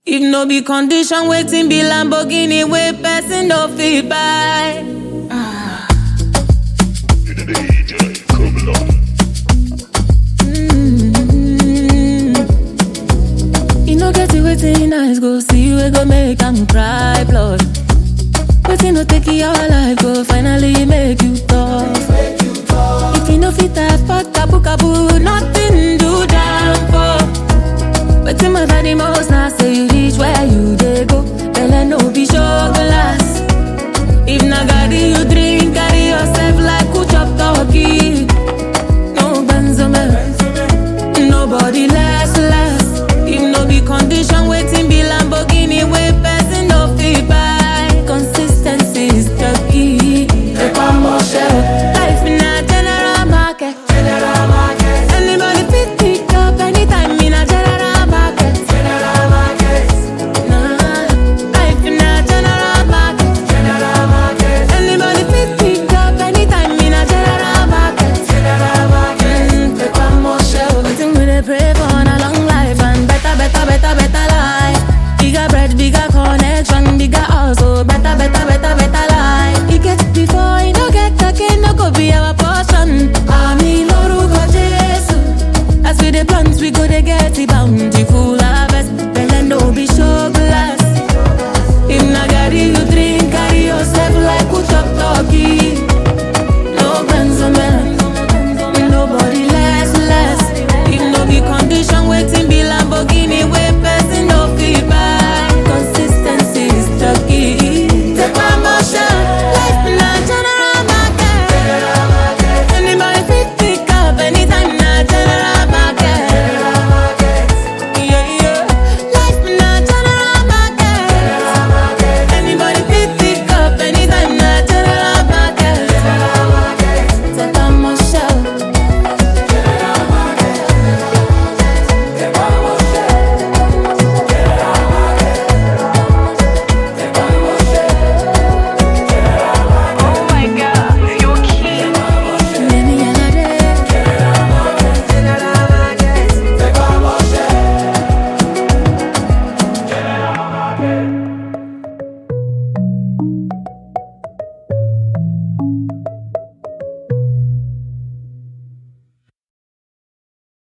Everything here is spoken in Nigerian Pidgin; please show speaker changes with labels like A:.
A: If no be condition, waiting be Lamborghini wey person no fit buy.
B: DJ Kobler.
A: You no get it waiting eyes go see we go make am cry blood. Waiting no take your life go finally make you tough. If you no fit afford kabu kabu, nothing do down for. Waiting my body most now say you reach where you dey go. Belle no be show glass. If na garri you drink, carry yourself like who chop turkey.